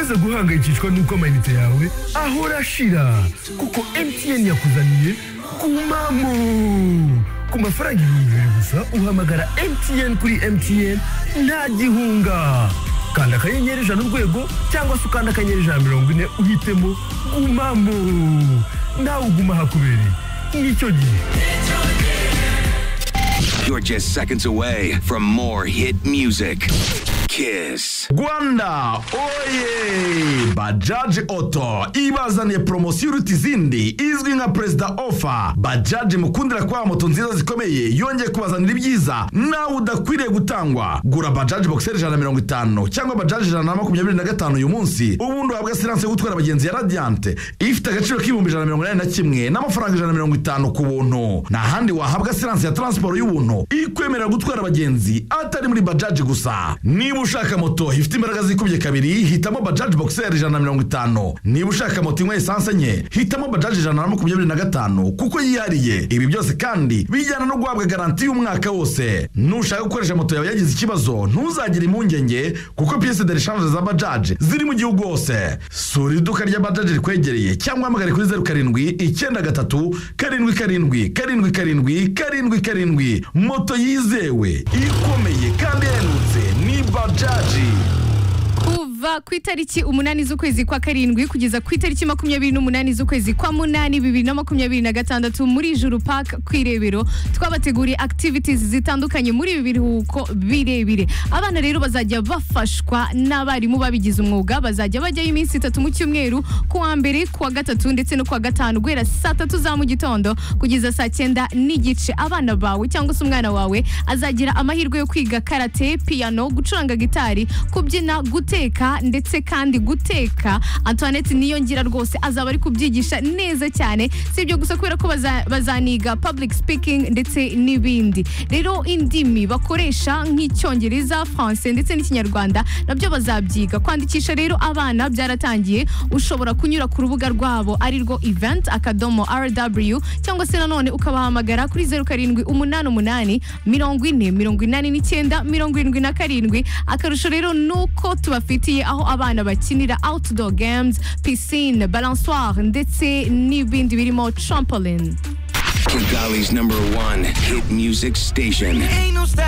guhangayikishwa n'uko amayinite yawe ahora ashira kuko MTN yakuzaniye ku mamo ku mafaranga ibihumbi bibiri gusa uhamagara MTN kuri MTN nta gihunga kanda akanyenyeri ijana urwego cyangwa se ukanda akanyenyeri ijana mirongo ine uhitemo gumamo nawe uguma hakubereye nicyo gihe You're just seconds away from more hit music. Kiss. Rwanda oye Bajaj Auto ibazaniye promosiyo iruta izindi izwi nka Perezida Offer Bajaj mukundira kubaha moto nziza zikomeye yongeye kubazanira ibyiza nawe udakwiriye gutangwa gura Bajaj Boxer ijana na mirongo itanu cyangwa Bajaj ijana na makumyabiri na gatanu uyu munsi ubundi uhabwa silanse yo gutwara abagenzi ya Radiant ifite agaciro k'ibihumbi ijana na mirongo inani na kimwe n'amafaranga ijana na mirongo itanu ku buntu nta handi wahabwa silanse ya taransiporo y'ubuntu ikwemerera gutwara abagenzi atari muri Bajaj gusa niba ushaka moto ifite imbaraga zikubye kabiri hitamo bajaji boxer ijana na mirongo itanu niba ushaka moto inywa esanse enye hitamo bajaji ijana na makumyabiri na gatanu kuko yihariye ibi byose kandi bijyana no guhabwa garanti y'umwaka wose nushaka gukoresha moto yawe yagize ikibazo ntuzagire impungenge kuko piyese de reshange za bajaji ziri mu gihugu hose sura iduka rya bajaji rikwegereye cyangwa uhamagare kuri zeru karindwi icyenda gatatu karindwi karindwi karindwi karindwi karindwi karindwi moto yizewe ikomeye kandi ihendutse ni bajaji kuva ku itariki umunani z'ukwezi kwa karindwi kugeza ku itariki makumyabiri n'umunani z'ukwezi kwa munani bibiri na makumyabiri na gatandatu muri juru park ku irebero twabateguriye activities zitandukanye muri ibi biruhuko birebire abana rero bazajya bafashwa n'abarimu babigize umwuga bazajya bajyayo iminsi itatu mu cyumweru ku wa mbere ku wa gatatu ndetse no ku wa gatanu guhera saa tatu za mu gitondo kugeza saa cyenda n'igice abana bawe cyangwa se umwana wawe azagira amahirwe yo kwiga karate piyano gucuranga gitari kubyina guteka ndetse kandi guteka antoinette niyongira rwose azaba ari kubyigisha neza cyane si ibyo gusa kubera ko baza- bazaniga public speaking ndetse n'ibindi rero indimi bakoresha nk'icyongereza france ndetse n'ikinyarwanda nabyo bazabyiga kwandikisha rero abana byaratangiye ushobora kunyura ku rubuga rwabo ari rwo event akadomo rw cyangwa se nanone ukabahamagara kuri zeru karindwi umunani umunani mirongo ine mirongo inani n'icyenda mirongo irindwi na karindwi akarusho rero ni uko tubafitiye aho abana bakinira outdoor games piscine balançoire ndetse n'ibindi birimo trampoline Kigali's number one hit music station. Ain't no stop